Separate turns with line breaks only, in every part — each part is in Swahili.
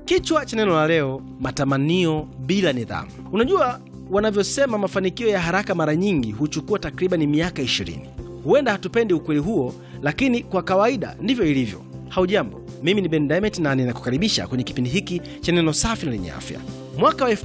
Kichwa cha neno la leo, matamanio bila nidhamu. Unajua wanavyosema mafanikio ya haraka mara nyingi huchukua takriban miaka 20. Huenda hatupendi ukweli huo, lakini kwa kawaida ndivyo ilivyo. Haujambo, mimi ni Ben Diamond na ninakukaribisha kwenye kipindi hiki cha neno safi na lenye afya. Mwaka wa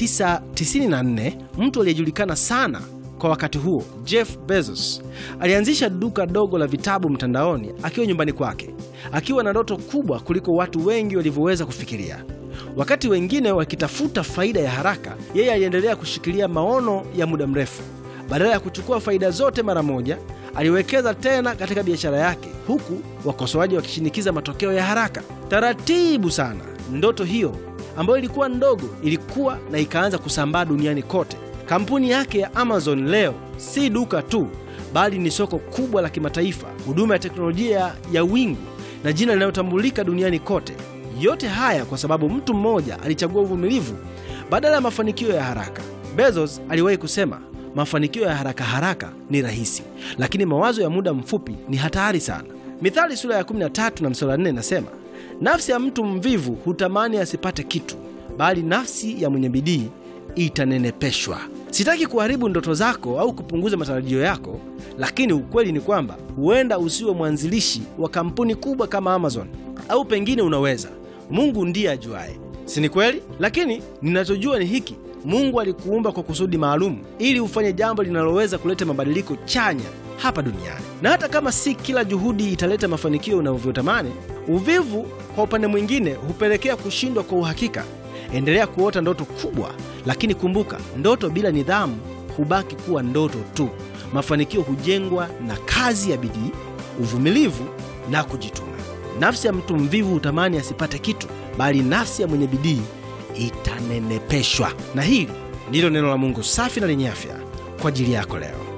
1994 mtu aliyejulikana sana kwa wakati huo, Jeff Bezos alianzisha duka dogo la vitabu mtandaoni akiwa nyumbani kwake, akiwa na ndoto kubwa kuliko watu wengi walivyoweza kufikiria. Wakati wengine wakitafuta faida ya haraka, yeye aliendelea kushikilia maono ya muda mrefu. Badala ya kuchukua faida zote mara moja, aliwekeza tena katika biashara yake, huku wakosoaji wakishinikiza matokeo ya haraka. Taratibu sana, ndoto hiyo ambayo ilikuwa ndogo ilikuwa na ikaanza kusambaa duniani kote. Kampuni yake ya Amazon leo si duka tu, bali ni soko kubwa la kimataifa, huduma ya teknolojia ya wingu na jina linalotambulika duniani kote. Yote haya kwa sababu mtu mmoja alichagua uvumilivu badala ya mafanikio ya haraka. Bezos aliwahi kusema, mafanikio ya haraka haraka ni rahisi, lakini mawazo ya muda mfupi ni hatari sana. Mithali sura ya 13 na mstari wa 4 inasema, nafsi ya mtu mvivu hutamani asipate kitu, bali nafsi ya mwenye bidii itanenepeshwa. Sitaki kuharibu ndoto zako au kupunguza matarajio yako, lakini ukweli ni kwamba huenda usiwe mwanzilishi wa kampuni kubwa kama Amazon, au pengine unaweza. Mungu ndiye ajuaye, si ni kweli? Lakini ninachojua ni hiki: Mungu alikuumba kwa kusudi maalum, ili ufanye jambo linaloweza kuleta mabadiliko chanya hapa duniani. Na hata kama si kila juhudi italeta mafanikio unavyotamani, uvivu kwa upande mwingine hupelekea kushindwa kwa uhakika. Endelea kuota ndoto kubwa, lakini kumbuka, ndoto bila nidhamu hubaki kuwa ndoto tu. Mafanikio hujengwa na kazi ya bidii, uvumilivu na kujituma. Nafsi ya mtu mvivu hutamani asipate kitu, bali nafsi ya mwenye bidii itanenepeshwa. Na hili ndilo neno la Mungu safi na lenye afya kwa ajili yako leo.